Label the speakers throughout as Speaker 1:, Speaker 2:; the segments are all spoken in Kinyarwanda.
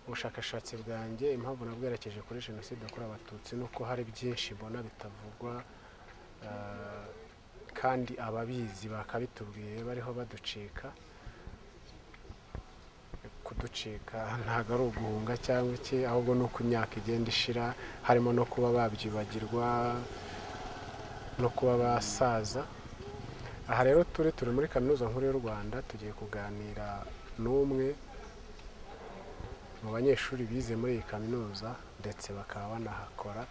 Speaker 1: ubushakashatsi bwanjye impamvu nabwerekeje kuri jenoside yakorewe abatutsi ni uko hari byinshi mbona bitavugwa kandi ababizi bakabitubwiye bariho baducika kuducika ntabwo ari uguhunga cyangwa iki ahubwo ni uko imyaka igenda ishira harimo no kuba babyibagirwa no kuba basaza aha rero turi turi muri kaminuza nkuru y'u rwanda tugiye kuganira n'umwe mu banyeshuri bize muri iyi kaminuza ndetse bakaba banahakora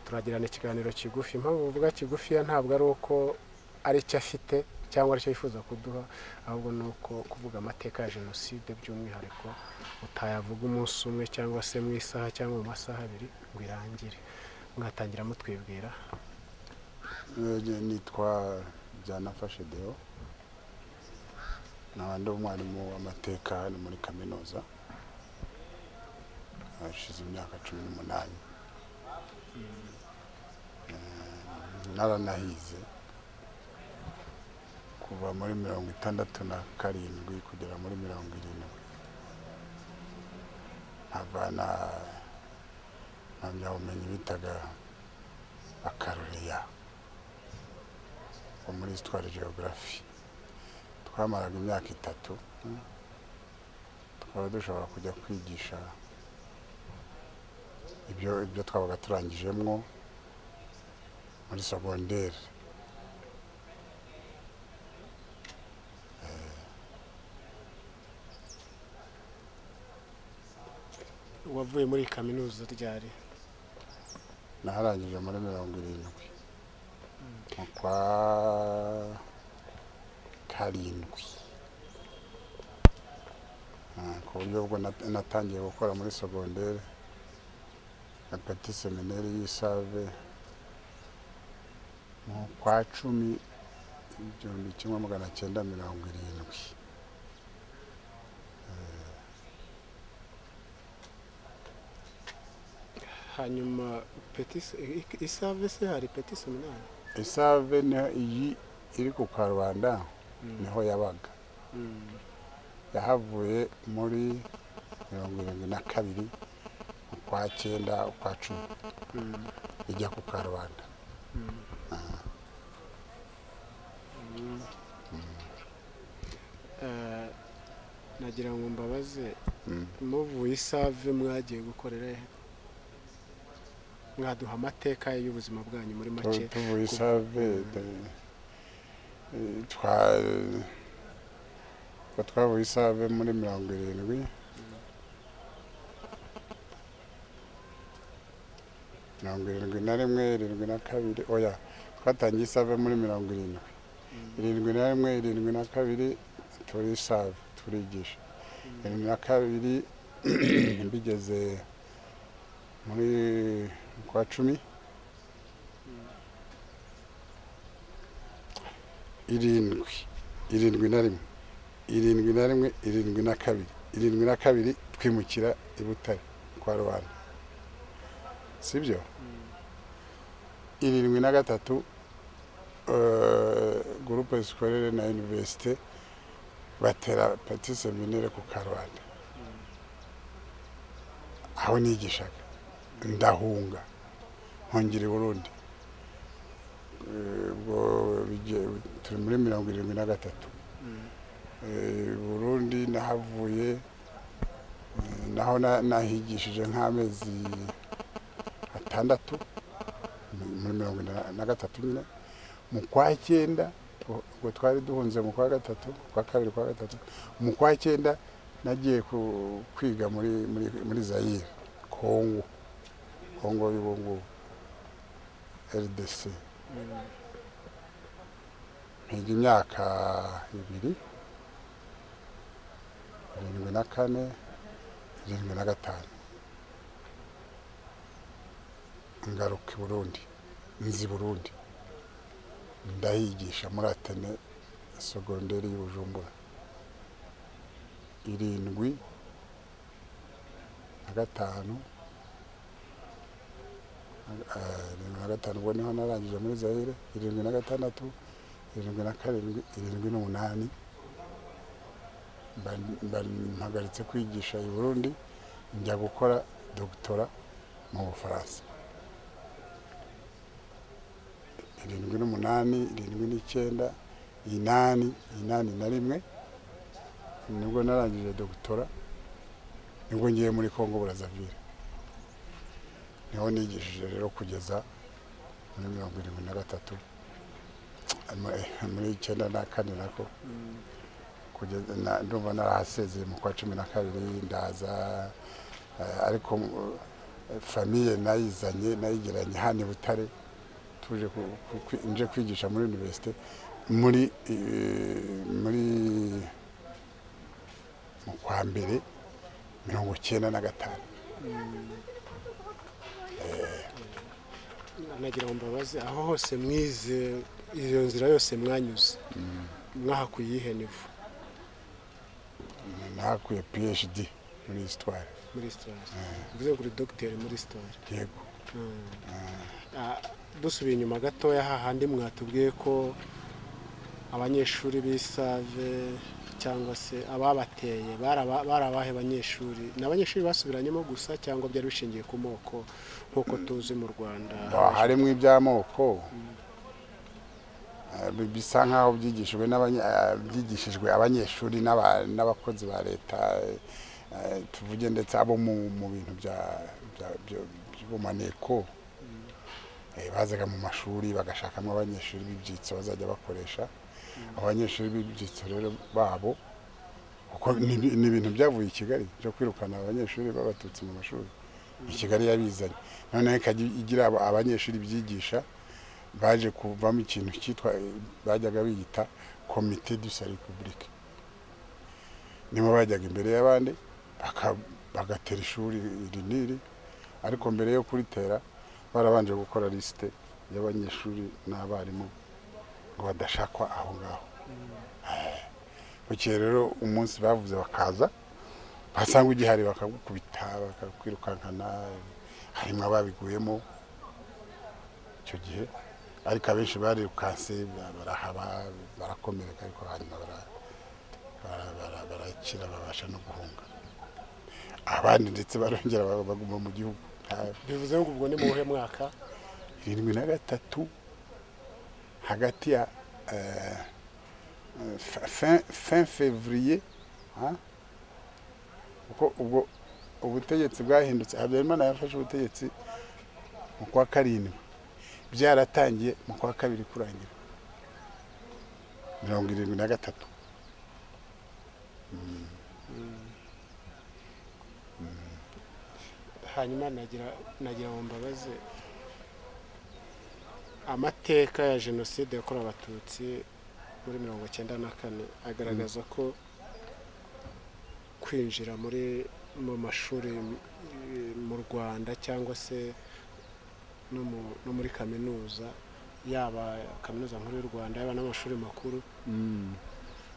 Speaker 1: turagirana ikiganiro kigufi impamvu uvuga kigufiya ntabwo ari uko ari cyo afite cyangwa aricyo yifuza kuduha ahubwo ni uko kuvuga amateka ya jenoside by'umwihariko utayavuga umunsi umwe cyangwa se mu isaha cyangwa mu masaha abiri ngo irangire mwatangira mutwibwira
Speaker 2: nitwa byanafashe deo n'abandi umwarimu w'amateka hano muri kaminuza hashize imyaka cumi n'umunani naranahize kuva muri mirongo itandatu na karindwi kugera muri mirongo irindwi nkavana impamyabumenyi bitaga bakarureya wo muri sitwari geogarafi twamaraga imyaka itatu tukaba dushobora kujya kwigisha ibyo ibyo twabaga turangijemo muri segonderi
Speaker 1: wavuye muri iyi kaminuza ryari
Speaker 2: naharangije muri mirongo irindwi mu kwa karindwi Ah, ku buryo ubwo nat- natangiye gukora muri segonderi na peti semineri y'isave mu kwa cumi igihumbi kimwe magana cyenda mirongo irindwi
Speaker 1: hanyuma petisi isavese hari peti seminari
Speaker 2: isave niho iyi iri ku karubanda niho yabaga yahavuye muri mirongo irindwi na kabiri ukwa cyenda ukwa cumi ijya ku karubanda
Speaker 1: Eh, nagira ngo mbabaze
Speaker 2: Mm.
Speaker 1: muvuye isave mwagiye gukorera he? mwaduha amateka y'ubuzima bwanyu muri make
Speaker 2: Tu- tuvuye isave de- eh, twa- ubwo twavuye isave muri mirongo irindwi mirongo irindwi na rimwe irindwi na kabiri oya twatangiye isave muri mirongo irindwi irindwi na rimwe irindwi na kabiri turi isave turigisha irindwi na kabiri mbigeze muri kwa cumi irindwi irindwi na rimwe irindwi na rimwe irindwi na kabiri irindwi na kabiri twimukira i butare kwa rubanda sibyo irindwi na gatatu eh, gurupe sikorere na iniverisite batera peti seminere ku karubanda aho nigishaga ndahunga nkongera i burundi Eh, ubwo bige- turi muri mirongo irindwi na gatatu Eh, burundi nahavuye eh, naho na- nahigishije nk'amezi atandatu mu- muri mirongo ine na- na gatatu nyine mu kwa cyenda ubwo ubwo twari duhunze mu kwa gatatu kwa kabiri kwa gatatu mu kwa cyenda nagiye ku- kwiga muri muri muri zayire kongo kongo y'ubungubu rdc mpiga imyaka ibiri irindwi na kane irindwi na gatanu ngaruka i burundi nzi burundi ndahigisha muri atene segonderi y'i bujumbura irindwi na gatanu eh, irindwi na gatanu ubwo niho narangije muri zayire irindwi na gatandatu irindwi na karindwi irindwi n'umunani mba- mba mpagaritse kwigisha i burundi njya gukora dogitora mu bufaransa irindwi n'umunani irindwi n'icyenda inani inani na rimwe nibwo narangije dogitora nibwo ngiye muri congo burazavire niho nigishije rero kugeza muri mirongo irindwi na gatatu muri icyenda na kane nako kugeza na- ndumva narahasezeye mu kwa cumi na kabiri ndaza eh, ariko eh, famiye nayizanye nayigeranye hano i butare tuje ku- ku- kwi- nje kwigisha muri universite muri eh, muri mu kwa mbere mirongo cyenda na gatanu
Speaker 1: nagira ngo mbabaze aho hose mwize iyo nzira yose mwanyuze mwahakuye iyihe nivo
Speaker 2: nahakuye phd muri histoire
Speaker 1: muri sitora bivuze kuri dogiteri muri sitora
Speaker 2: yego
Speaker 1: dusubiye inyuma gatoya hahandi mwatubwiye ko abanyeshuri b'isave cyangwa se ababateye bari aba- bari abahe banyeshuri ni abanyeshuri basubiranyemo gusa cyangwa byari bishingiye ku moko nk'uko tuzi mu rwanda
Speaker 2: Ba- harimo iby'amoko eh, bi- bisa nk'aho byigishijwe n'abanye- eh, byigishijwe abanyeshuri n'aba- n'abakozi ba leta eh, eh, tuvuge ndetse abo mu mu bintu bya- bya- byo- by'ubumaneko Eh, bazaga mu mashuri bagashakamo abanyeshuri b'ibyitso bazajya bakoresha abanyeshuri b'ibyitso rero babo kuko ni ibi- ni ibintu byavuye i kigali byo kwirukana abanyeshuri babatutse mu mashuri i kigali yabizanye noneho ikajya igira aba- abanyeshuri byigisha baje kuvamo ikintu cyitwa bajyaga biyita komite du sa repubulike nibo bajyaga imbere y'abandi baka- bagatera ishuri iri n'iri ariko mbere yo kuritera barabanje gukora lisite y'abanyeshuri n'abarimu ngo badashakwa aho ngaho Eh, bukeye rero umunsi bavuze bakaza basanga ugihari bakagukubita bakakwirukankana harimo ababiguyemo icyo gihe ariko abenshi barirukanse ba- barahaba barakomereka ariko hanyuma bara- bara- bara- barakira babasha no guhunga abandi ndetse barongera ba- baguma mu gihugu nta-
Speaker 1: bivuze ngo ubwo ni mu buhe mwaka
Speaker 2: irindwi na gatatu hagati ya eh, eh, fa- fin- fin fevrier ah, kuko ubwo ubutegetsi bwahindutse habyarimana yafashe ubutegetsi mu kwa karindwi byaratangiye mu kwa kabiri kurangira mirongo irindwi na gatatu
Speaker 1: hanyuma nagira nagira ngo mbabaze amateka ya jenoside yakorewe abatutsi muri mirongo icyenda na kane agaragaza ko kwinjira muri mu mashuri eh, mu rwanda cyangwa se no mu- no muri kaminuza yaba kaminuza nkuru y'u rwanda yaba n'amashuri makuru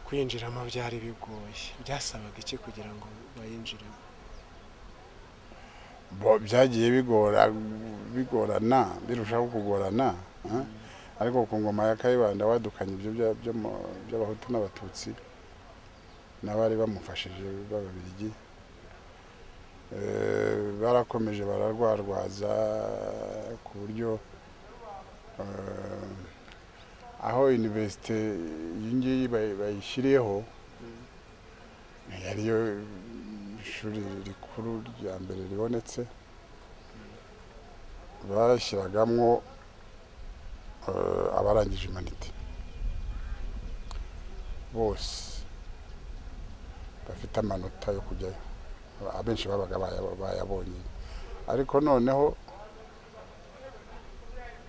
Speaker 1: kwinjiramo byari bigoye byasabaga iki kugira ngo bayinjiremo
Speaker 2: bo byagiye bigora bigorana birushaho kugorana eh? ariko ku ngoma ya kayibanda wadukanye ibyo bya- byo mu- by'abahutu n'abatutsi n'abari bamufashije b'ababiligi Eh, barakomeje bararwarwaza ku buryo eh, aho iniverisite iyi ngiyi bayi- bayishyiriyeho yariyo ishuri rikuru rya mbere ribonetse bashyiragamo eh, abarangije imanite bose bafite amanota yo kujyayo abenshi babaga baya- bayabonye ariko noneho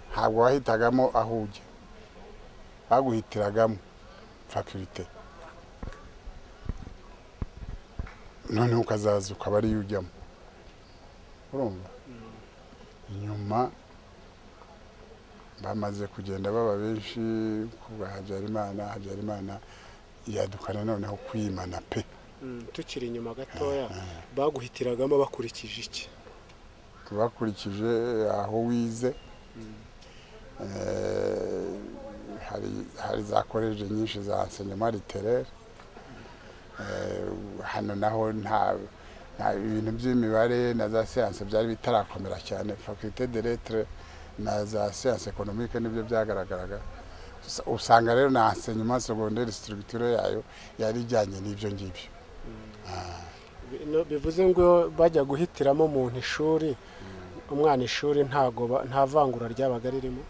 Speaker 2: ntabwo wahitagamo aho ujya baguhitiragamo fakulite noneho ukazaza ukaba ariyo ujyamo urumva nyuma bamaze kugenda baba benshi ku bwa habyarimana habyarimana yadukana noneho kwimana pe
Speaker 1: Mm, tukiri inyuma gatoya baguhitiragamo bakurikije iki
Speaker 2: bakurikije aho wize Eh, hari hari za koleje nyinshi za enseignement literaire Eh, hano naho nta nta- ibintu by'imibare na za siyanse byari bitarakomera cyane fakulite de letre na za siyanse ekonomike nibyo byagaragaraga Usa- usanga rero na enseignement secondaire structure yayo yari ijyanye n'ibyo ngibyo
Speaker 1: Bino bivuze ngo bajya guhitiramo umuntu ishuri umwana ishuri ntago ba- nta vangura ryabaga ririmo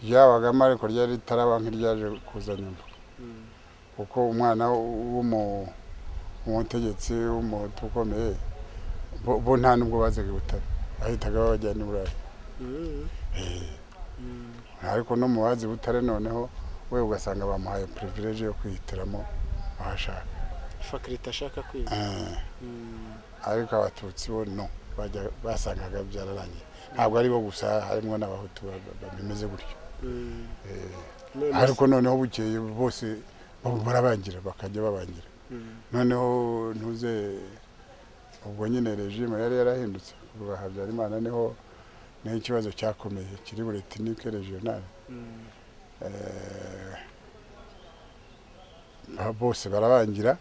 Speaker 2: ryabagamo ariko ryari ritaraba nk'iryaje kuza nyuma kuko umwana w'umu- w'umutegetsi w'umuhutu ukomeye bo- bo nta nubwo bazaga i butare bahitaga babajyana i burayi
Speaker 1: Mm.
Speaker 2: ariko no mu bazi butare noneho we ugasanga bamuhaye privilege yo kwihitiramo ahashaka
Speaker 1: fakulite ashaka kwiga
Speaker 2: Eh,
Speaker 1: Mm.
Speaker 2: ariko abatutsi bo no bajya- basangaga byararangiye ntabwo ari bo gusa harimo n'abahutu ba- ba- ba- bimeze gutyo
Speaker 1: Mm.
Speaker 2: Eh,
Speaker 1: None se-
Speaker 2: ariko noneho bukeye bose bo- barabangira bakajya babangira
Speaker 1: Mm.
Speaker 2: noneho ntuze ubwo nyine regime yari yarahindutse kuva habyarimana niho niho ikibazo cyakomeye kiri buri tekinike regionale
Speaker 1: Mm.
Speaker 2: Eh, aba bose barabangira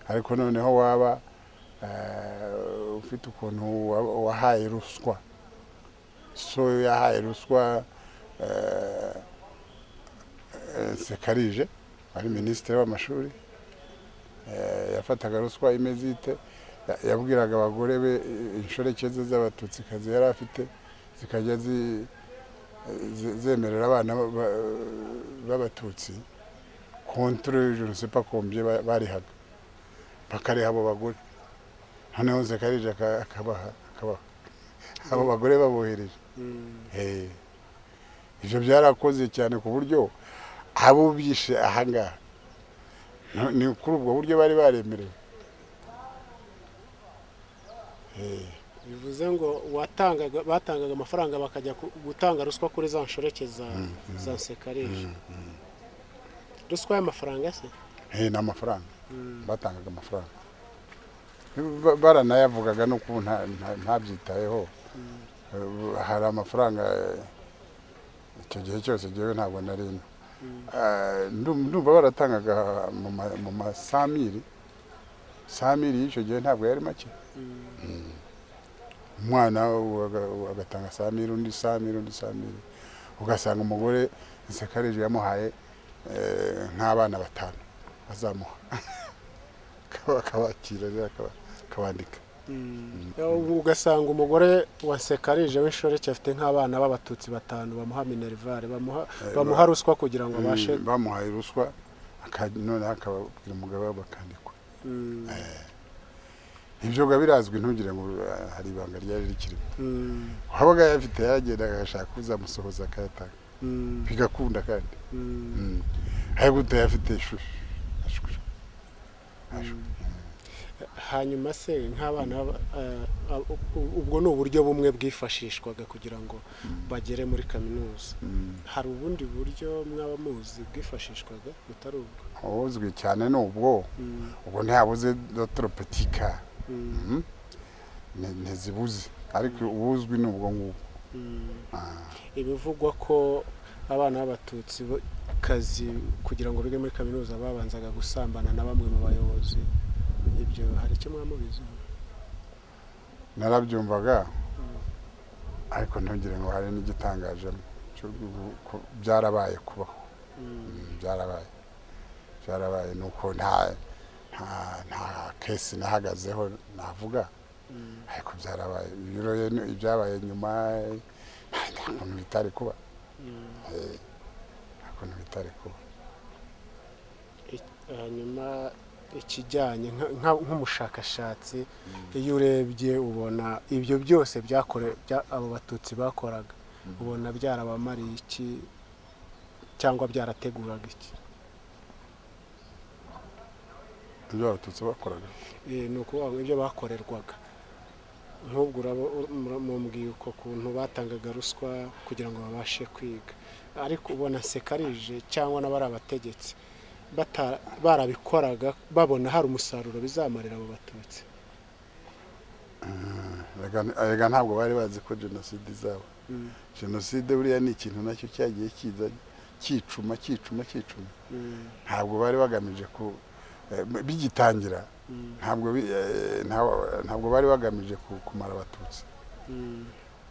Speaker 2: ariko noneho waba eh, ufite ukuntu wa- wahaye ruswa so yahaye ruswa eh, eh, sekarije wari minisitiri w'amashuri eh, yafataga ruswa imeze ite Ya- yabwiraga abagore be eh, inshoreke ze z'abatutsikazi yari afite zikajya zi ze- zemerera abana ba- ba- b'abatutsi kontorore jenoside akombye barihaga bakareha abo bagore noneho zekarije aka- akabaha akabaha abo bagore babohereje
Speaker 1: Mm.
Speaker 2: Eh, ibyo byarakoze cyane ku buryo abo bishe ahangaha no- ni kuri ubwo buryo bari baremerewe Eh,
Speaker 1: bivuze ngo watangaga batangaga amafaranga bakajya ku- gutanga ruswa kuri za nshoreke za za nsekarije ruswa y'amafaranga se
Speaker 2: eh, ni amafaranga
Speaker 1: Mm.
Speaker 2: batangaga amafaranga Ba- baranayavugaga no kubu nta- nta- ntabyitayeho Eh, hari amafaranga eh, icyo gihe cyose ngewe ntabwo nari ino Eh, ndum- ndumva baratangaga mu ma- mu ma samiri samiri y'icyo gihe ntabwo yari make
Speaker 1: Mm.
Speaker 2: umwana waga- agatanga samiri undi samiri undi samiri ugasanga umugore insekarije yamuhaye eh, nk'abana batanu azamuha Akaba- akabakira rero akaba- akabandika
Speaker 1: Ubu ugasanga umugore wa sekarije w'inshoreke afite nk'abana b'abatutsi batanu bamuha minerivare bamuha bamuha ruswa kugira ngo abashe
Speaker 2: Mm, bamuhaye ruswa aka- noneho akababwira umugabo wabo bakandikwa
Speaker 1: Mm,
Speaker 2: ibyo biba birazwi ntugire ngo eh, hari ibanga ryari rikirimo
Speaker 1: mm,
Speaker 2: uwabaga ayafite yagenda agashaka uzamusohoza akayatanga
Speaker 1: mm,
Speaker 2: bigakunda kandi
Speaker 1: mm.
Speaker 2: Mm. ariko utayafite ishusho ashusho
Speaker 1: hanyuma se nk'abana b'aba- eh, ab- u- ubwo ni uburyo bumwe bwifashishwaga kugira ngo bagere muri kaminuza
Speaker 2: Mm.
Speaker 1: hari ubundi buryo mwaba muzi bwifashishwaga butari ubwo
Speaker 2: ubuzwi cyane ni ubwo
Speaker 1: Mm,
Speaker 2: ubwo ntihabuze dotoropetika
Speaker 1: mm,
Speaker 2: ntizibuze ariko ubuzwi ni ubwo ngubwo
Speaker 1: mm.
Speaker 2: Ah.
Speaker 1: ibivugwa ko abana b'abatutsi bo- kazi kugira ngo bige muri kaminuza babanzaga gusambana na bamwe mu bayobozi ibyo hari icyo mwamubiziho
Speaker 2: narabyumvaga ariko ntugire ngo hari n'igitangajemo cyo gu- ku- byarabaye kubaho
Speaker 1: Mm,
Speaker 2: Mm, byarabaye byarabaye ni uko nta nta nta kesi nahagazeho navuga
Speaker 1: mm,
Speaker 2: ariko byarabaye ibiro ye- ibyabaye nyuma eh, nta kuntu bitari kuba
Speaker 1: mm.
Speaker 2: Eh, nta kuntu bitari kuba
Speaker 1: hanyuma ikijyanye nka- nka- nk'umushakashatsi iyo urebye ubona ibyo byose byakore bya- abo batutsi bakoraga ubona byarabamariye iki cyangwa byarateguraga iki
Speaker 2: ibyo abatutsi bakoraga
Speaker 1: Eh, ni ukuvuga ngo ibyo bakorerwaga nk'ubwo urabo- ur- mura- mumbwiye uko kuntu batangaga ruswa kugira ngo babashe kwiga ariko ubona sekarije cyangwa n'abari abategetsi bata- barabikoraga babona hari umusaruro bizamarira abo batutsi
Speaker 2: Erega- erega ntabwo bari bazi ko jenoside izaba
Speaker 1: Mm,
Speaker 2: jenoside buriya ni ikintu nacyo cyagiye kiza cyicuma cyicuma cyicuma
Speaker 1: mm,
Speaker 2: ntabwo bari bagamije ku eh, bigitangira ntabwo bi- eh, nta- ntabwo bari bagamije ku- kumara abatutsi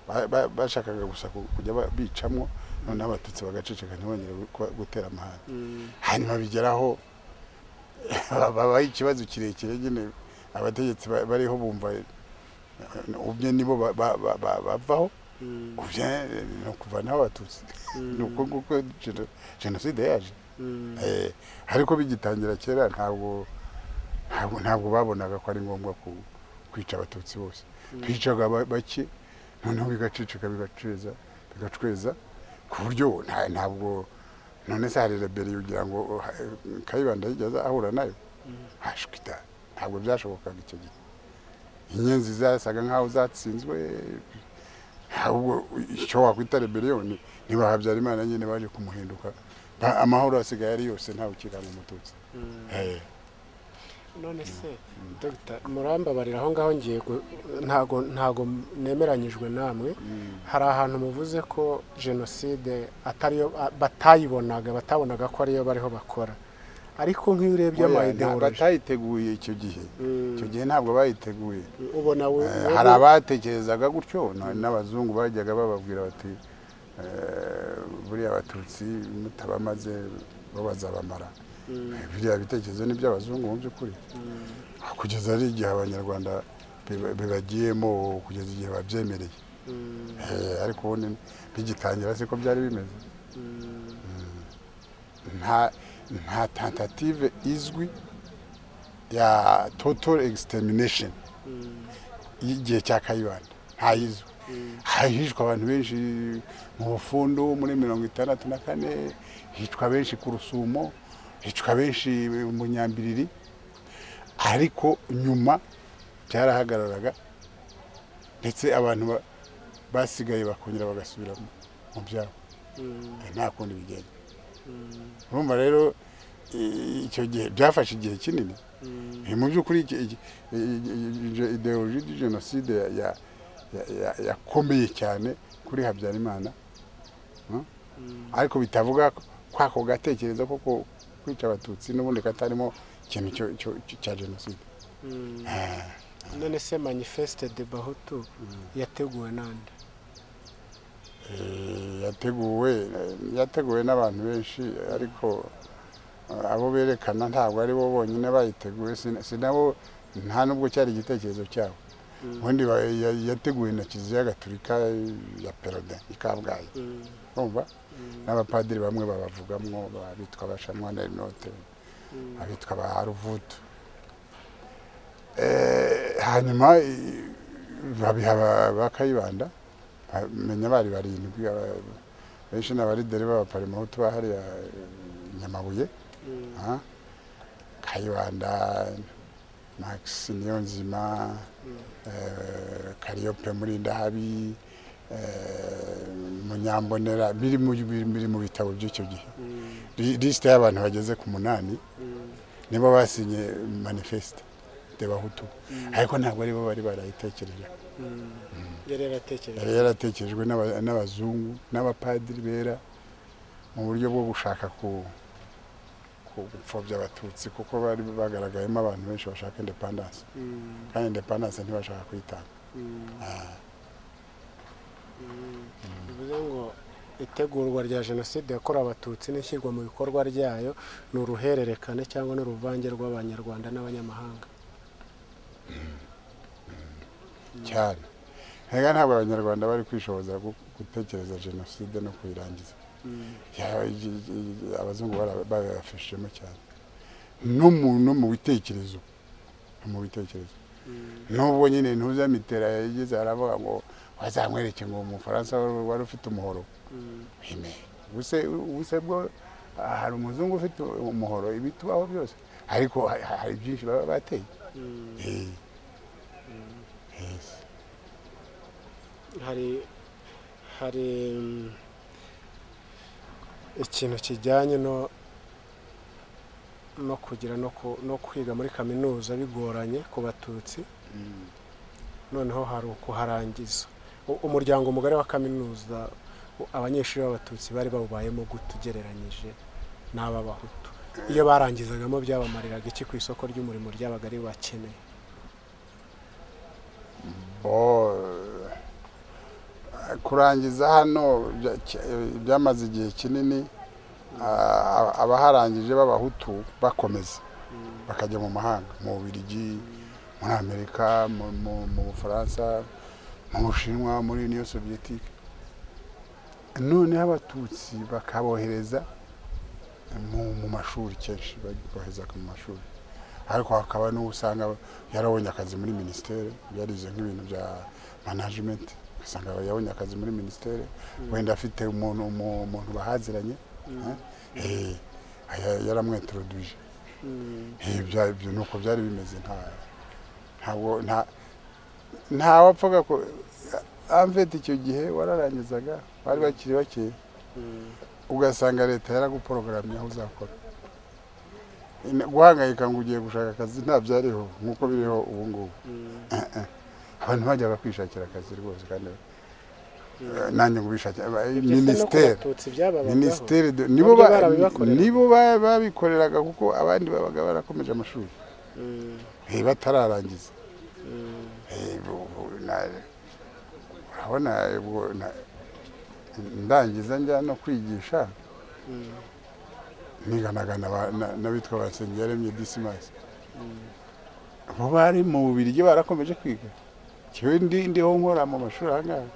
Speaker 2: Ba- ba- bashakaga gusa ku- kujya ba- bicamwo noneho abatutsi bagaceceka ntibongere gu- gutera amahane hanyuma bigeraho babaho ikibazo kirekire nyine abategetsi ba- bariho bumva eh, ubye nibo ba- ba- ba- ba- bavaho ubye eh, ni ukuvanaho abatutsi ni uko nguko geno- jenoside yaje Eh, ariko bigitangira kera ntabwo ntabwo ntabwo babonaga ko ari ngombwa ku- kwica abatutsi bose bicaga ba- bake noneho bigacicika bigaceza bigacweza ku buryo nta- ntabwo none se hari reberi ugira ngo oh, ha- kayibanda yigeze ahura nayo hashwita ntabwo byashobokaga icyo gihe inyenzi zasaga nk'aho zatsinzwe ahubwo icyo wakwita rebeliyoni niba habyarimana nyine baje kumuhinduka Ba- amahoro asigaye ari yose ntawe ukigana umututsi Eh,
Speaker 1: none se dogita murambabarira aho ngaho ngiye gu- ntago ntago nemeranyijwe namwe
Speaker 2: mm,
Speaker 1: hari ahantu muvuze ko jenoside atariyo a- batayibonaga batabonaga ko ariyo bariho bakora ariko nk'iyo urebye
Speaker 2: oya, nta-
Speaker 1: amayidewoloji
Speaker 2: batayiteguye icyo gihe icyo gihe ntabwo bayiteguye
Speaker 1: ubona we-
Speaker 2: Eh,
Speaker 1: wowe-
Speaker 2: hari abatekerezaga gutyo na- n'abazungu bajyaga bababwira bati eh, buriya abatutsi mutabamaze bo bazabamara Eh, biriya bitekerezo ni iby'abazungu mu by'ukuri kugeza ari igihe abanyarwanda biba- bibagiyemo kugeza igihe babyemereye
Speaker 1: Mm,
Speaker 2: Eh, ariko ubundi bigitangira siko byari bimeze
Speaker 1: mm,
Speaker 2: nta nta tentative izwi ya total extermination
Speaker 1: mm,
Speaker 2: y'igihe cya kayibanda ntayizwe
Speaker 1: Mm.
Speaker 2: hishwa abantu benshi mu bufundu muri mirongo itandatu na kane hicwa benshi ku rusumo hicwa benshi mu nyambiriri ariko nyuma byarahagararaga ndetse abantu ba- basigaye bakongera bagasubira mu- mu byabo
Speaker 1: mm,
Speaker 2: nta kundi bigenda
Speaker 1: mm,
Speaker 2: urumva rero i- icyo gihe byafashe igihe kinini
Speaker 1: mm,
Speaker 2: Eh, mu by'ukuri iki- iki- i- i- i- ideoloji ya jenoside ya- ya- ya- ya- yakomeye cyane kuri habyarimana hmm? ariko bitavuga ko- kwako gatekerezo ko ko- kwica abatutsi n'ubundi katarimo ikintu cyo- cyo- cyo- cya jenoside
Speaker 1: mm. none se manifeste de bahutu yateguwe nande
Speaker 2: Eh, yateguwe eh, yateguwe n'abantu benshi ariko eh, abo berekana ntabwo ari bo bonyine bayiteguye si- si nabo nta n'ubwo cyari igitekerezo cyabo
Speaker 1: Mm.
Speaker 2: ubundi ba- ya- yateguwe na kiliziya gatolika ya perode i kabgayi
Speaker 1: Mm,
Speaker 2: urumva
Speaker 1: mm,
Speaker 2: n'abapadiri bamwe babavugamwo abitwa abashamwa na rinote
Speaker 1: mm,
Speaker 2: abitwa ba ruvutu Eh, hanyuma i- babiha ba- ba kayibanda menya bari barindwi aba- benshi ni abarideri b'abaparimahutu ba hariya eh, nyamabuye
Speaker 1: mm,
Speaker 2: Ah, kayibanda max niyonzima eh, kariyope muri ndahabi eh, munyambonera biri mu- biri- biri mu bitabo by'icyo gihe
Speaker 1: mm,
Speaker 2: Li- lisite y'abantu bageze ku munani
Speaker 1: mm,
Speaker 2: nibo basinye manifeste de bahutu
Speaker 1: Mm.
Speaker 2: ariko ntabwo aribo bari barayitekereje
Speaker 1: mm. yari yaratekereje
Speaker 2: yari yaratekerejwe n'aba- n'abazungu n'abapadiri bera mu buryo bwo gushaka ku ku- gupfobya abatutsi kuko bari bagaragayemo abantu benshi bashaka indepandanse
Speaker 1: Mm,
Speaker 2: kandi indepandanse ntibashaka kuyitanga
Speaker 1: mm,
Speaker 2: Ah,
Speaker 1: mm. bivuze ngo itegurwa rya jenoside yakorewe abatutsi n'ishyirwa mu bikorwa ryayo ni uruhererekane cyangwa n'uruvange rw'abanyarwanda n'abanyamahanga
Speaker 2: cyane ntega ntabwo abanyarwanda bari kwishoboza gu- gutekereza jenoside no kuyirangiza
Speaker 1: Mm,
Speaker 2: Ya- i- i- abazungu bara- babibafashijemo cyane no mu- no mu bitekerezo no mu bitekerezo
Speaker 1: mm,
Speaker 2: nubwo nyine ntuzamitera yagize aravuga ngo wazamwereke ngo umufaransa wari wari ufite umuhoro
Speaker 1: mm,
Speaker 2: Ime. ubuse ubuse bwo ah, hari umuzungu ufite umuhoro ibitubaho byose ariko ha- ha- hari byinshi baba bateye
Speaker 1: mm.
Speaker 2: Eh. Yes.
Speaker 1: hari hari mm, ikintu kijyanye no no kugira no ku- no kwiga muri kaminuza bigoranye ku batutsi noneho hari ukuharangiza U- umuryango mugari wa kaminuza u- abanyeshuri b'abatutsi bari bawubayemo gute ugereranyije n'ab'abahutu iyo barangizagamo byabamariraga iki ku isoko ry'umurimo ryabaga ari bakeneye
Speaker 2: bo eh, kurangiza hano bya- cy- eh, byamaze igihe kinini ah, abaharangije b'abahutu bakomeza bakajya mu mahanga mu bubiligi muri amerika mu- mu mu bufaransa mu bushinwa muri uniyo soviyetike noneho abatutsi bakabohereza mu mu mashuri kenshi bohereza mu mashuri ariko hakaba n'uwo usanga yarabonye akazi muri minisiteri yarize nk'ibintu bya manajimenti usanga aba yabonye akazi muri minisiteri wenda afite umuntu umu- umuntu bahaziranye eh, eh, aya- yaramwetoruduje Eh, bya- ibyo ni uko byari bimeze nta ntabwo nta nta wapfaga ko amvete icyo gihe wararangizaga bari bakiri bake ugasanga leta yaraguporogaramiye aho uzakora Ine- guhangayika ngo ugiye gushaka akazi nta byariho nk'uko biriho ubu ngubu Eh, eh. abantu bajyaga kwishakira akazi rwose kandi eh, nanjye ngo bishakira
Speaker 1: Ibyo se no ku
Speaker 2: minisiteri
Speaker 1: Batutsi byababagaho.
Speaker 2: minisiteri de- nibo
Speaker 1: Bamwe
Speaker 2: ba-
Speaker 1: barabibakoreraga.
Speaker 2: nibo ba- babikoreraga kuko abandi babaga barakomeje amashuri
Speaker 1: Mm,
Speaker 2: Eh, batararangiza
Speaker 1: mm,
Speaker 2: Eh, bu- bu- na- urabona eh, bu- na- ndangiza njya no kwigisha
Speaker 1: mm,
Speaker 2: niganaga n'aba- na- n'abitwa basengiyaremye disimasi
Speaker 1: mm.
Speaker 2: bo bari mu bubirigi barakomeje kwiga kiwe ndi ndiho nkora mu mashuri ahangaha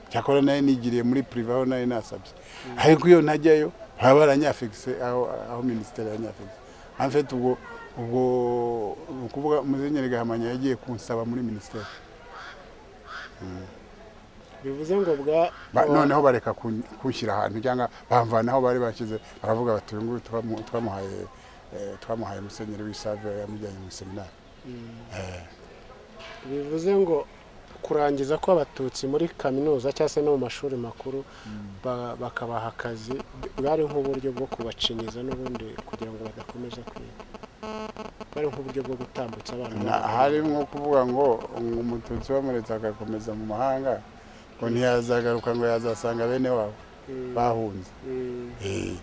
Speaker 2: cyakora nayo nigiriye muri purive aho nayo nasabye ariko iyo ntajyayo baba baranyafegise aho aho minisiteri yanyafegise amfite ubwo ubwo ni ukuvuga muzenyeri gahamanya yagiye kunsaba muri minisiteri
Speaker 1: bivuze ngo bwa
Speaker 2: Ba-
Speaker 1: wa-
Speaker 2: noneho bareka kun- kunshyira ahantu cyangwa bamvana aho bari bashyize baravuga bati uyu nguyu twamu- twamuhaye eh, twamuhaye musenyeri w'isave yamujyanye mu seminari
Speaker 1: Mm.
Speaker 2: Eh.
Speaker 1: bivuze ngo kurangiza kw'abatutsi muri kaminuza cyangwa se no mu mashuri makuru ba- bakabaha akazi bwari nk'uburyo bwo kubacinyiza n'ubundi kugira ngo badakomeza kwiga bari nk'uburyo bwo gutambutsa abana
Speaker 2: Na- hari nko kuvuga ngo ngo umututsi wamuretse agakomeza mu mahanga ngo ntiyazagaruka ngo yazasanga bene wabo
Speaker 1: Mm,
Speaker 2: bahunze
Speaker 1: mm,
Speaker 2: Eh,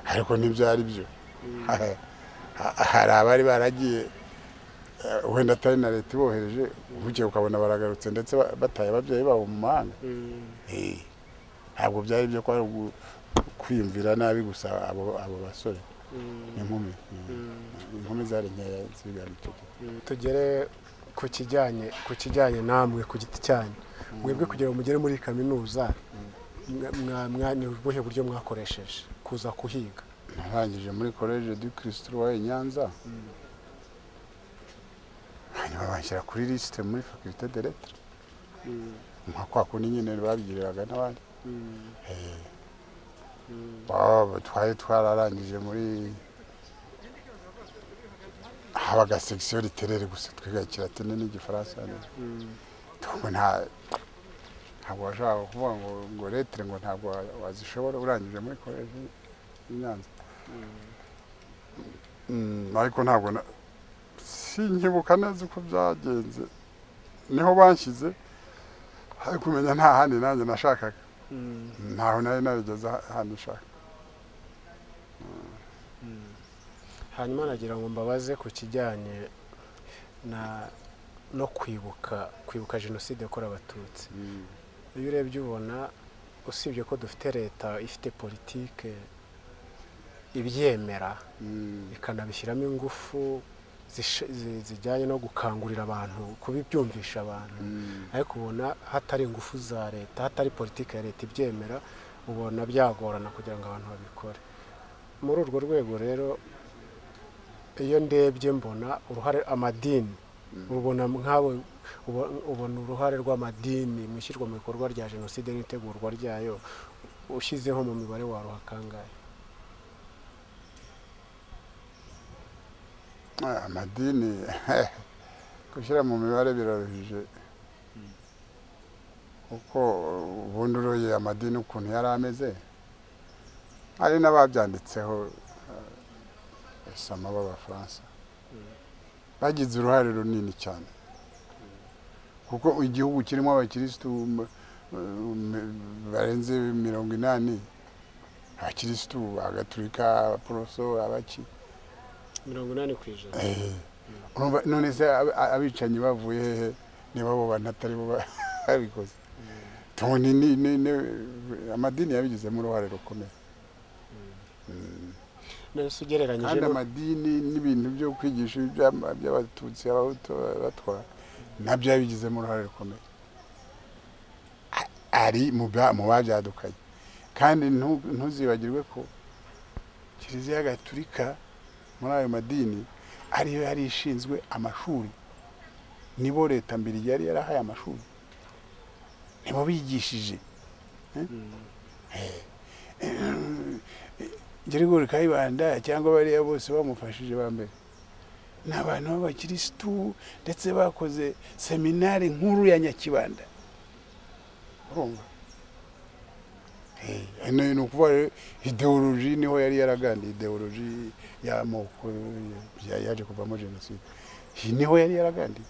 Speaker 2: ariko ntibyari byo
Speaker 1: mm,
Speaker 2: Ha- hari abari baragiye eh, wenda atari na leta ibohereje ubugiye ukabona baragarutse ndetse ba- bataye ababyeyi babo mu mahanga
Speaker 1: mm,
Speaker 2: Eh, ntabwo byari byo ko ari ugu- kwiyumvira nabi gusa abo abo basore
Speaker 1: mm,
Speaker 2: n'inkumi
Speaker 1: mm.
Speaker 2: inkumi zari nkeya zigana icyo gihe
Speaker 1: tugere ku kijyanye ku kijyanye namwe ku giti cyanyu mwebwe kugira ngo mugere muri iyi kaminuza mwa- mwa- mwa- ni ubuhe buryo mwakoresheje kuza kuhiga
Speaker 2: narangije muri college du christ roi i nyanza hanyuma banshyira kuri lisite muri faculté de lettre nka kwa kundi nyine babigiriraga n'abandi Eh, baba- twari twararangije muri habaga section literere gusa twiga kiratini n'igifaransa n'igifaransa ntabwo nta ntabwo washaka kuvuga ngo ngo lettre ngo ntabwo wa- wazishobora urangije muri college i Nyanza Mm, ariko ntabwo na- sinkibuka neza uko byagenze niho banshyize ariko umenya nta handi nanjye nashakaga ntaho nari narigeze ha- handi nshaka
Speaker 1: hanyuma nagira ngo mbabaze ku kijyanye na no kwibuka kwibuka jenoside yakorewe abatutsi iyo urebye ubona usibye ko dufite leta ifite politike ibyemera
Speaker 2: Mm.
Speaker 1: ikanabishyiramo ingufu zish- zi- zijyanye no gukangurira abantu kubibyumvisha abantu
Speaker 2: Mm.
Speaker 1: ariko ubona hatari ingufu za leta hatari politiki ya leta ibyemera ubona byagorana kugira ngo abantu babikore muri urwo rwego rero iyo ndebye mbona uruhare amadini ubona nk'abo ubo- ubona uruhare rw'amadini mu ishyirwa mu bikorwa rya jenoside n'itegurwa ryayo ushyizeho mu mibare waruha kangahe
Speaker 2: Ah, amadini gushyira mu mibare biraruhije kuko ubundi uroye amadini ukuntu yari ameze hari n'ababyanditseho eh, basama b'abafaransa bagize uruhare runini cyane kuko igihugu kirimo abakirisitu m- m- barenze mirongo inani abakirisitu bagaturika abaporoso abaki
Speaker 1: mirongo inani ku ijana
Speaker 2: Eh, urumva none se ab- abicanyi bavuye hehe niba abo bantu atari bo ba- babikoze Tubona ni ni ni- amadini yabigizemo uruhare rukomeye
Speaker 1: none se ugereranyije
Speaker 2: kandi
Speaker 1: n'u-
Speaker 2: amadini n'ibintu byo kwigisha iby'ama- by'abatutsi abahutu batwara nabyo yabigizemo uruhare rukomeye A- ari mu ba- mu babyadukanye kandi ntu- ntuzibagirwe ko kiliziya gatulika muri ayo madini ariyo yari ishinzwe amashuri nibo leta mbere yari yarahaye amashuri nibo bigishije Jerigori Kayibanda cyangwa bariya bose bamufashije ba mbere ni abantu b'abakirisitu ndetse bakoze seminari nkuru ya Nyakibanda urumva Eh, hano ni ukuvuga rero ideoloji niho yari yaragandiye ideoloji y'amoko ya- yaje kuvamo jenoside Iyi niho yari yaragandiye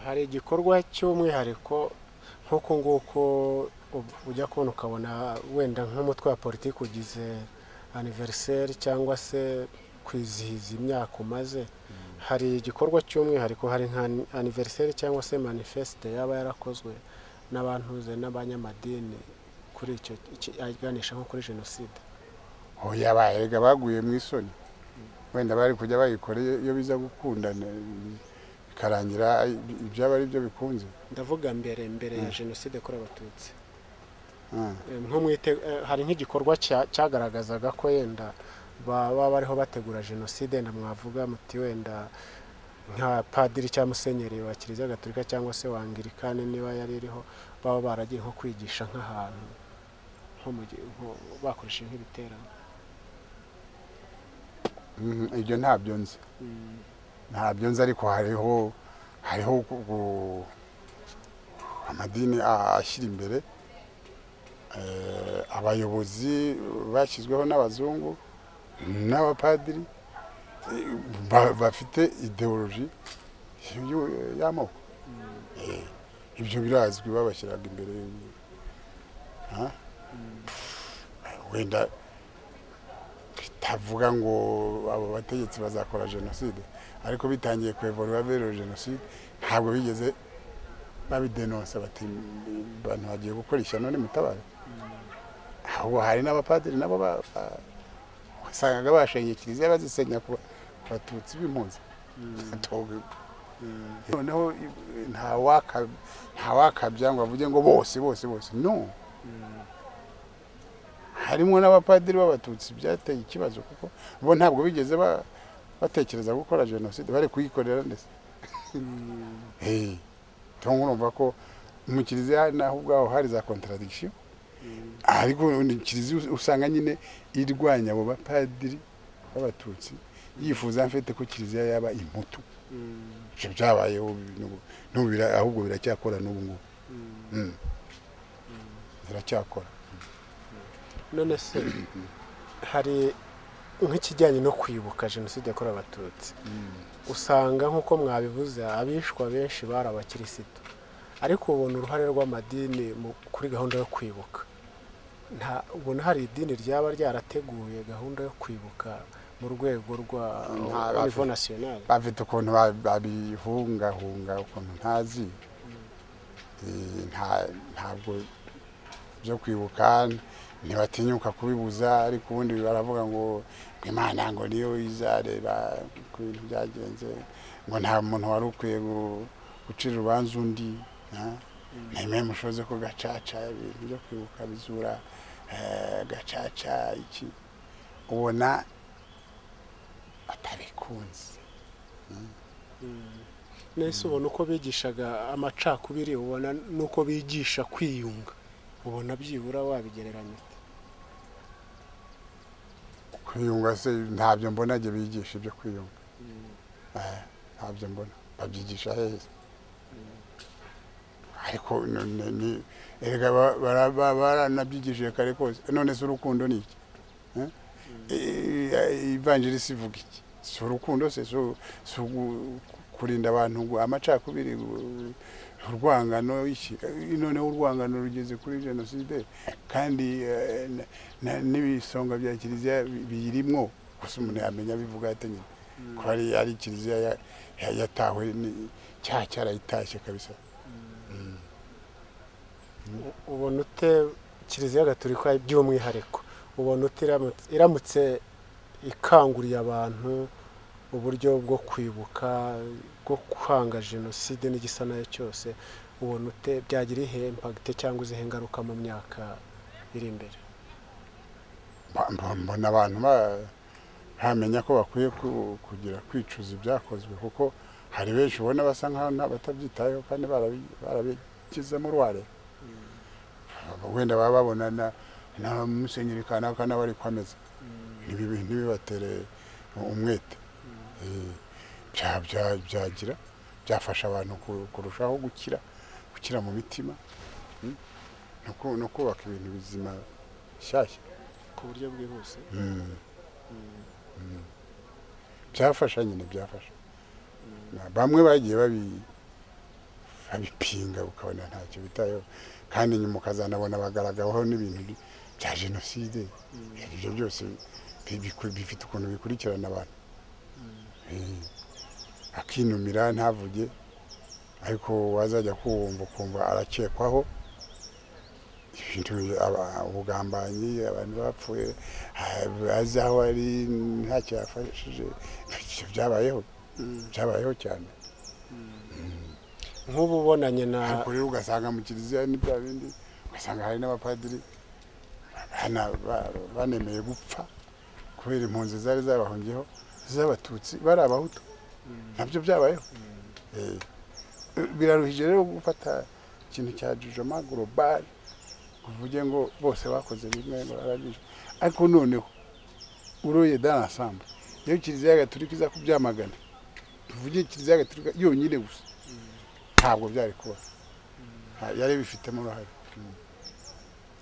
Speaker 1: hari igikorwa cy'umwihariko nk'uko nguko ub- ujya kubona ukabona wenda nk'umutwe wa politiki ugize aniveriseri cyangwa se kwizihiza imyaka umaze hari igikorwa cy'umwihariko hari nka aniveriseri cyangwa se manifesite yaba yarakozwe n'abantuze n'abanyamadini kuri icyo iki- aganisha nko kuri jenoside
Speaker 2: aho yabaye erega baguye mu isoni wenda bari kujya bayikoreye iyo biza gukundana bikarangira ibyaba ari byo bikunze
Speaker 1: ndavuga mbere mbere ya jenoside kuri abatutsi
Speaker 2: Ah.
Speaker 1: Eh, nko mu ite- eh, hari nk'igikorwa cya- cyagaragazaga ko yenda baba bariho bategura jenoside na mwavuga muti wenda nka padiri cyangwa musenyeri wa kiliziya gatolika cyangwa se wangirikani niba yari iriho baba baragiye nko kwigisha nk'ahantu nko mu gi- nko- bakoresheje nk'ibiterane
Speaker 2: Mhm, ibyo ntabyo nzi ntabyo nzi ariko hariho hariho ku- ku- amadini a- ashyira imbere eh, abayobozi bashyizweho n'abazungu n'abapadiri eh, ba- bafite ideoloji y'u- y'amoko Eh, ibyo birazwi babashyiraga imbere Ha? wenda bitavuga ngo abo bategetsi bazakora jenoside ariko bitangiye kuyivura baberewe jenoside ntabwo bigeze babidenonsa bati abantu bagiye gukora ishyano nimutabara ahubwo hari n'abapadiri nabo ba- ba- wasangaga bashenye kiliziya bazisenya ku ku batutsi b'impunzi Atoga. noneho i- ntawaka- ntawakabya ngo avuge ngo bose bose bose no harimo n'abapadiri b'abatutsi byateye ikibazo kuko bo ntabwo bigeze ba- batekereza gukora jenoside bari kuyikorera ndetse Eh, cyangwa urumva ko mu kiliziya naho ubwaho hari za contradiction ariko ni kiliziya us- usanga nyine irwanya abo bapadiri b'abatutsi yifuza mfite ko kiliziya yaba imputu ibyo byabayeho n'ubu- n'ubu bira- ahubwo biracyakora n'ubu ngubu Mm. biracyakora
Speaker 1: none se hari nk'ikijyanye no kwibuka jenoside yakorewe abatutsi usanga nk'uko mwabivuze abishwa benshi bari abakirisitu ariko ubona uruhare rw'amadini mu- kuri gahunda yo kwibuka Nta- ubona hari idini ryaba ryarateguye gahunda yo kwibuka mu rwego rwa
Speaker 2: Nta-
Speaker 1: nivo nasiyonari
Speaker 2: bafite ukuntu ba- babihungahunga ukuntu ntazi Eh, nta- ntabwo byo kwibuka ntibatinyuka kubibuza ariko ubundi baravuga ngo ngo imana ngo niyo izareba ku bintu byagenze ngo nta muntu wari ukwiye gu- gucira urubanza undi ntemewe mushoze ko gacaca ibintu byo kwibuka bizura eh, gacaca iki ubona atabikunze
Speaker 1: nese ubona uko bigishaga amacakubiri ubona n'uko bigisha kwiyunga ubona byibura wabigereranya
Speaker 2: kwiyunga se ntabyo mbona jye bigisha ibyo kwiyunga Eh, ntabyo mbona babyigisha hehe se? ariko ni- ni- ni- erega ba- bara- ba- baranabyigishije kare kose none se urukundo ni iki Eh? Eh, ivanjirisi ivuga iki si urukundo se si u- si ugu- kurinda abantu ngo amacakubiri gu- urwangano iki eh, noneho urwangano rugeze kuri jenoside kandi eh, na- na- n'ibisonga bya kiliziya bi- biyirimwo gusa umuntu yamenya bivuga ate nyine ko hari ari kiliziya ya- ya- yatawe ni- cyaha cyarayitashye kabisa
Speaker 1: ubona ute kiliziya gatolika by'umwihariko ubona ute iramutse- iramutse ikanguriye abantu uburyo bwo kwibuka bwo kwanga jenoside n'igisa nayo cyose ubona ute byagira iyihe impagite cyangwa izihe ngaruka mu myaka iri imbere
Speaker 2: Mba- mba- mbona abantu ba- bamenya ko bakwiye ku- kugira kwicuza ibyakozwe kuko hari benshi ubona basa nkaho nta- batabyitayeho kandi barabi- barabigizemo uruhare wenda baba babona na na musenyeri kanaka nawe ari kwameza Ntibibi- ntibibatere umwete Eh, bya- bya- byagira byafasha abantu ku- kurushaho gukira gukira mu mitima mm, no ku- no kubaka ibintu bizima bishyashya
Speaker 1: ku buryo bwihuse
Speaker 2: byafasha nyine byafasha bamwe bagiye babi babipinga ukabona ntacyo bitayeho kandi nyuma ukazanabona bagaragaweho n'ibintu bi- bya jenoside ibyo byose bi- biku- bifite ukuntu bikurikirana abantu Eh, akinumira ntavuge ariko wazajya kuwumva ukumva arakekwaho ibintu aba- ubugambanyi abantu bapfuye ah, azi aho ari ntacyo yafashije Ibyo byabayeho byabayeho cyane
Speaker 1: nk'ubu ubonanye na
Speaker 2: ariko rero ugasanga mu kiliziya ni bya bindi ugasanga hari n'abapadiri bana- ba- banemeye gupfa kubera impunzi zari zabahungiyeho z'abatutsi bari abahutu nabyo byabayeho Eh, biraruhije rero gufata ikintu cya jujoma global uvuge ngo bose bakoze bimwe ngo barabije ariko noneho uroye dans ensemble iyo kiliziya gatolika iza kubyamagana tuvuge kiliziya gatolika yonyine gusa ntabwo byari kuba Ha- yari bifitemo uruhare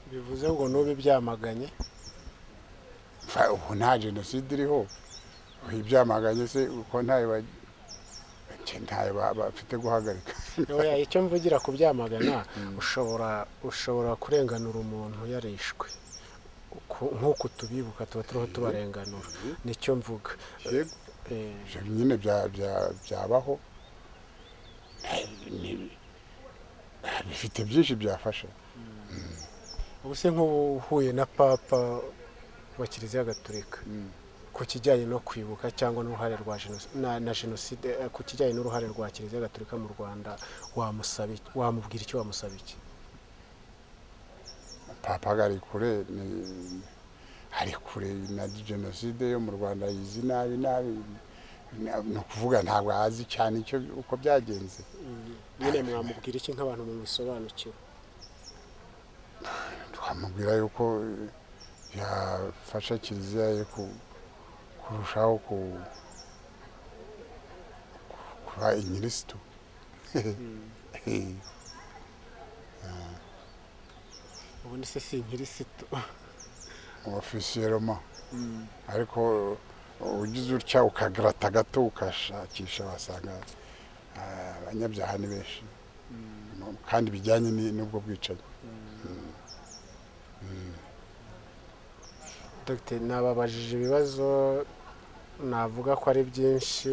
Speaker 1: bivuze ngo n'ubu ibyamaganye
Speaker 2: Fa- ubu nta jenoside iriho ibyamaganye se uko ntayo ba- nje ntayo ba- bafite guhagarika
Speaker 1: Oya, icyo mvugira ku byamagana ushobora ushobora kurenganura umuntu yarishwe Uku- nk'uku tubibuka tuba turiho tubarenganura nicyo mvuga
Speaker 2: yego
Speaker 1: Eh,
Speaker 2: ibyo nyine bya- bya- byabaho Ni- bifite byinshi byafasha
Speaker 1: ubu se nk'uhuye na papa wa kiliziya gatolika ku kijyanye no kwibuka cyangwa n'uruhare rwa jenoside na jenoside eh, ku kijyanye n'uruhare rwa kiliziya gatolika mu rwanda wamusaba iki- wamubwira icyo wamusaba iki
Speaker 2: papa ngo ari kure ni- ari kure na jenoside yo mu rwanda yizi nabi nabi Na- ni ukuvuga ntabwo azi cyane icyo uko byagenze
Speaker 1: nyine mwamubwira iki nk'abantu mubisobanukiwe
Speaker 2: twamubwira yuko eh, yafasha kiliziya ye ku- kurushaho ku- ku- kuba inyirisitu
Speaker 1: ubundi se si nkirisito
Speaker 2: ofisiye roma ariko eh, ugize utya ukagarata gato ukashakisha wasanga ah, abanyabyaha ni benshi No- kandi bijyanye ni- n'ubwo bwicanyi
Speaker 1: Dr nababajije ibibazo navuga ko ari byinshi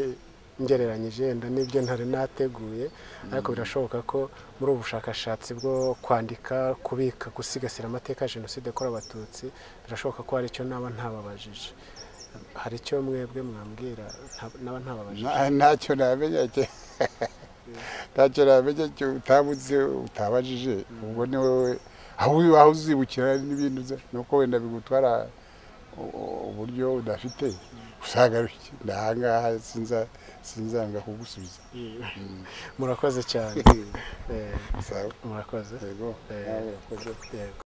Speaker 1: ngereranyije wenda n'ibyo ntari nateguye ariko birashoboka ko muri ubu bushakashatsi bwo kwandika kubika gusigasira amateka ya jenoside yakorewe abatutsi birashoboka ko hari icyo naba ntababajije hari icyo mwebwe mwambwira nta- naba ntababajije
Speaker 2: Nta- ntacyo namenya cye- ntacyo namenya cyo utabuze utabajije ubwo ni wowe aho uri- aho uzibukira n'ibintu uza ni uko wenda bigutwara u- u- uburyo udafite usagaruke ndahangaha sinza- sinzanga kugusubiza
Speaker 1: murakoze cyane Eh,
Speaker 2: Sawa?
Speaker 1: murakoze
Speaker 2: yego
Speaker 1: Eh,
Speaker 2: nawe urakoze.
Speaker 1: yego